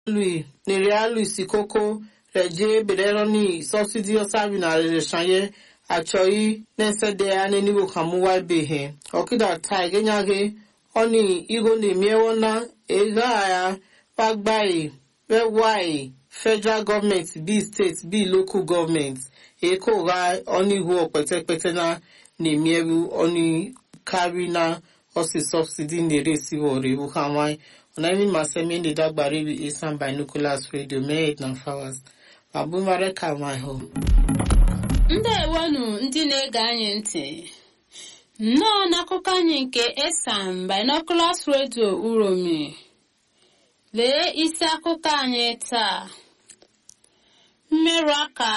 lui nere lui sikoko reje bereroni subsidy osabi na reshanye achọghị na-esede ya n'enigbo kamuwa behe ọkịda ta igenyaghe oni igo na-emiewo na ego agha pagbai wewai federal government bi state bi local government eko ga onihu okpetepete na na-emiewu oni kari na osi subsidy na-eresi wore iwu kamai ọ̀nàmí màsẹ́mi ń dàgbà ríbi isan binoculars radio mẹ́ẹ̀d na fawas abumare kamaiho ndewonu ndị na-ege anyị ntị nnọọ n'akụkọ anyị nke esan binoculars radio uromi lee isi akụkọ anyị taa mmerụ aka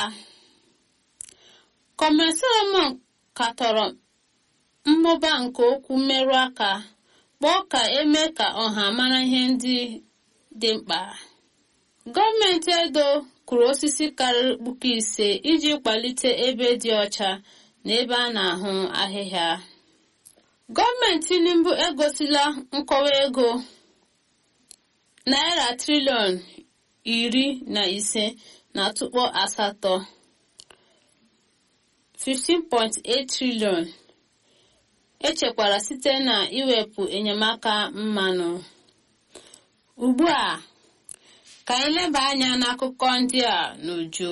kọmesọrọmọn katọrọ mmụba nke okwu mmerụ aka kpọọ ka eme ka ọha mara ihe ndị dị mkpa gọọmenti edo kụrụ osisi karịrị puku ise iji kwalite ebe dị ọcha na ebe a na-ahụ ahịhịa gọọmenti tinubu egosila nkọwa ego naira triliọn iri na ise na tụkpọ asatọ 15.8 triliọn echekwara site na iwepụ enyemaka mmanụ ugbu a ka anyị leba anya n'akụkọ ndị a n'uju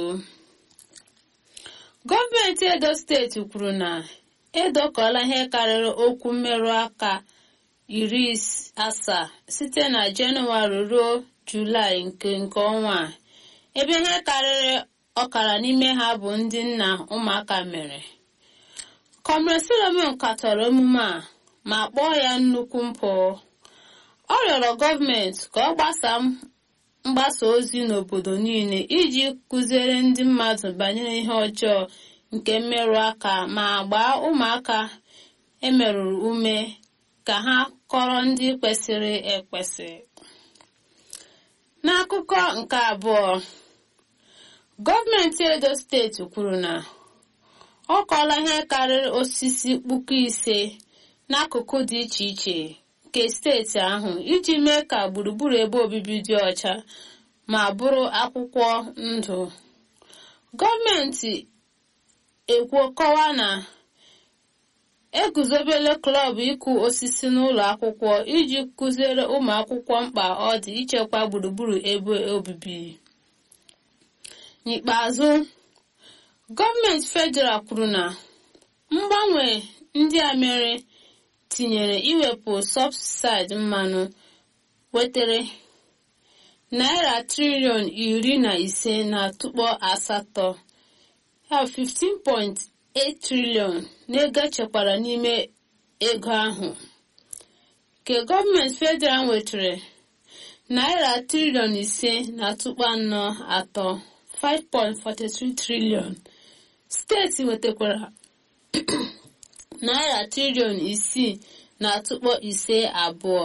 gọọmenti edo steeti kwuru na edokọla ihe karịrị okwu mmerụ aka iri asaa site na jenụwarị ruo julaị nke nke ọnwa a ebe ihe karịrị ọkara n'ime ha bụ ndị nna ụmụaka mere kọmre solomon katọrọ emume a ma kpọọ ya nnukwu mpụ ọ rịọrọ gọọmenti ka ọ gbasaa mgbasa ozi n'obodo niile iji kụziere ndị mmadụ banyere ihe ọjọọ nke mmerụ aka ma gbaa ụmụaka emerụrụ ume ka ha kọrọ ndị kwesịrị ekwesị n'akụkọ nke abụọ gọọmenti edo steeti kwuru na ọ kọla ihe karịrị osisi puku ise n'akụkụ dị iche iche nke steeti ahụ iji mee ka gburugburu ebe obibi dị ọcha ma bụrụ akwụkwọ ndụ gọọmenti ekwuo kọwa na eguzobele klọb ịkụ osisi n'ụlọ akwụkwọ iji kụziere ụmụ akwụkwọ mkpa ọ dị ichekwa gburugburu ebe obibi n'ikpeazụ gọọmenti federal kwuru na mgbanwe ndị a mere tinyere iwepụ sọbsaịdị mmanụ wetere naira triliọn iri na ise na tụkpọ asatọ ya 15.8 triliọn n'ego echekwara n'ime ego ahụ nke gọọmenti federal nwetara naira triliọn ise na tụkpọ anọ atọ 5.43 triliọn steeti nwetakwara naira triliọn isii na atụkpọ ise abụọ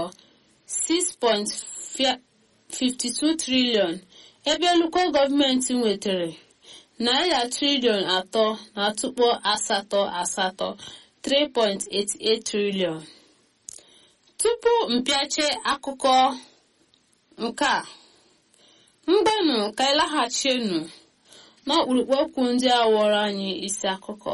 6.52 triliọn ebe nnukwu gọọmenti nwetara naira triliọn atọ na atụkpọ asatọ asatọ 3.88 triliọn tupu mpịache akụkọ nke a mgbanụ ka ịlaghachienu n'ọkpụrụkpụ okwu ndị a wọrọ anyị isi akụkọ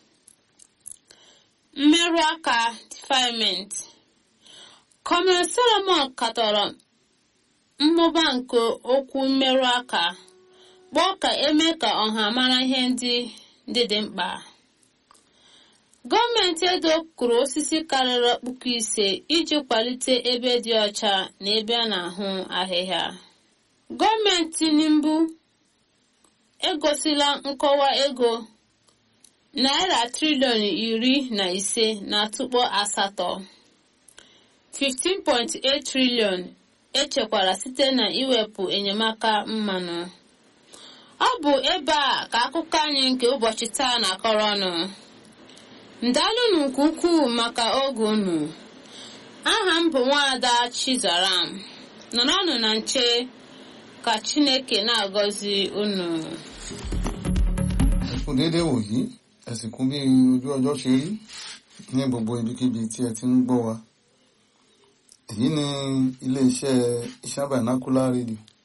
mmerụ aka defilement kọmre solomon katọrọ mmụba nke okwu mmerụ aka kpọọ ka eme ka ọha mara ihe ndị ndị dị mkpa gọọmenti edo kụrụ osisi karịrị puku ise iji kwalite ebe dị ọcha na ebe a na-ahụ ahịhịa gọọmenti tinubu egosila nkọwa ego naira triliọn iri na ise na tụkpọ asatọ 15.8 triliọn echekwara site na iwepụ enyemaka mmanụ ọ bụ ebe a ka akụkọ anyị nke ụbọchị taa na-akọrọ ọnụ ndalụnụ nke ukwuu maka oge unu aha m bụ nwaada chizaram nọrọnụ na nche ka chineke na-agọzi unu ẹ kú déédéé wòyí ẹ sì kú bí ojú ọjọ́ ṣe rí ní gbogbo ibikíbi tí ẹ ti ń gbọ́ wa èyí ni iléeṣẹ́ iṣẹ́ binocular radio